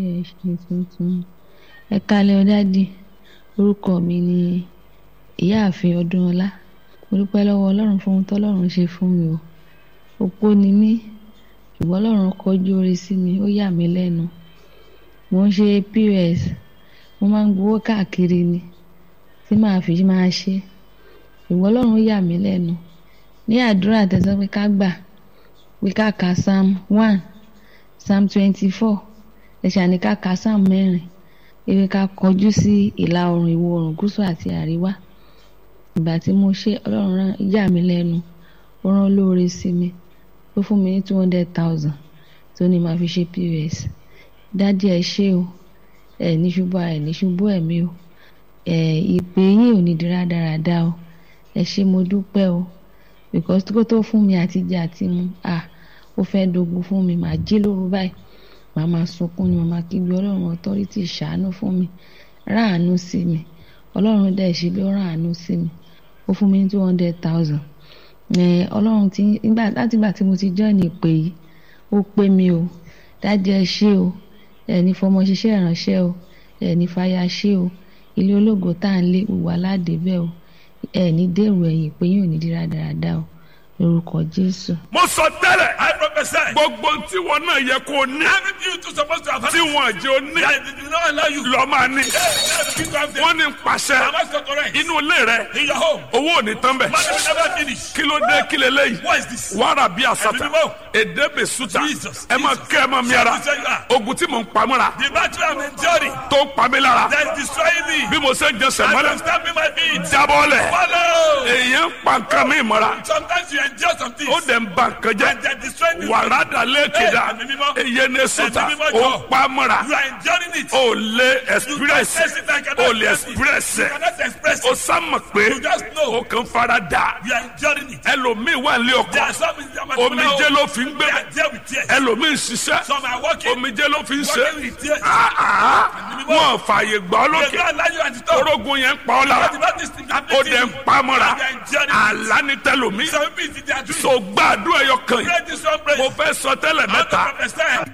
ẹ̀ṣẹ̀ tuntun ẹ kálẹ̀ ọ dádì orúkọ mi ni ìyáàfin ọdúnọlá mo dúpẹ́ lọ́wọ́ ọlọ́run fún ohun tọ́lọ́run ṣe fún mi o opó ni mí ṣùgbọ́n ọlọ́run kọjú oore sí mi ó yà mí lẹ́nu mo ń ṣe pos mo máa ń gbowó káàkiri ni tí màá fi máa ṣe ṣùgbọ́n ọlọ́run yà mí lẹ́nu ní àdúrà tẹ̀sán pé ká gbà pé ká ka psalm one psalm twenty-four ẹ̀ṣà ní ká ka psalm mẹ́rin ewé ká kọjú sí ìlà oòrùn ìwọ̀ oòrùn gúúsù àti àríwá ìgbà tí mo ṣe ọlọ́run rán yà mí lẹ́nu ó rán olóore sí mi ó fún mi ní two hundred thousand tó ní màá fi ṣe pos dádì ẹ ṣé o ẹ ní ṣubú ẹ ní ṣubú ẹ̀mí o ẹ ìpè yín ò ní di rádaràda o ẹ ṣé mo dúpẹ́ o because kó tó fún mi àti jẹ àti mu ah ó fẹ́ dogun fún mi màá jí lóru báyìí màá máa sunkún ni màá máa kígbe ọlọ́run authority ṣàánú fún mi ráàánú sí mi ọlọ́run dẹ̀ ṣe bí ó ráàánú sí mi ó fún mi ní two hundred thousand ọlọ́run ti nígbà láti ìgbà tí mo ti join ìpè yìí ó pé mi o dájú ẹ ṣé o ẹni fọmọ ṣiṣẹ́ ìránṣẹ́ o ẹni fàyà ṣé o ilé ológo tá à ń lé gbogbo aládé bẹ́ẹ̀ o ẹni dèrò ẹ̀yìn pé yóò ní di rádaràda o lórúkọ jésù. mo sọ tẹ́lẹ̀ I prophesy. gbogbo tí wọn náà yẹ kó ní Everything you two supposed to have tí wọn jẹ́ ó ní I did not allow you. lọ́ọ́ máa ní. Hey, now begin to have them. wọ́n ní pàṣẹ Am I so correct? inú ilé rẹ In your home. owó ò ní tán bẹ̀. Money will never finish. kí ló dé kí leléyìí What is this? wàrà bí àsàtà Ẹ̀mí mímọ́. èdè bè sùtà Jesus, ẹ máa Jesus. kẹ́ ẹ máa mi ara Jesus, you are. ogun tí mò ń pamọ́ra The battle I'm enduring tó ń pa mí lára that is destroying me. bí mo ṣe ń jẹsẹ̀ I mọ́lẹ̀ am stamping my feet. jábọ́lẹ̀ Follow. èèyàn ń pa nǹkan mi mọ́ra Sometimes you endure some things. ó dẹ̀ ń ba nǹkan jẹ́ And they're destroying you. wàrà dà lẹ́kẹ̀dá Ẹ̀mí mímọ́. èyẹ ní sùtà Ẹ̀mí mímọ́ ó jọ. pa mọ́ra You are enduring it. ó lé express You can't I cannot ó lé express it. express You cannot express ó it. sámọ̀ pé You just know. ó kàn fara dà You are enduring it. ẹlòmíì wà ní There ọkọ are some in their omijé ló fi ń gbé They are there with tears. ẹlòmíì ń ṣiṣẹ́ Some are working. omijé ló fi ń ṣe Working with tears. Ah, ah. wọn fààyè gbà ọ́ They lókè don't allow you at the top. orógun yẹn ń pa ọ́ lára But the Baptist thing ó happening dẹ̀ to ń you. pa á mọ́ra You are enduring it. àlá ní tẹlòmíì Some people they are doing. so gbàdúrà ẹyọ kan yìí Pray this one prayer. mo fẹ́ sọ tẹ́lẹ̀ I want to mẹ́ta prophesy.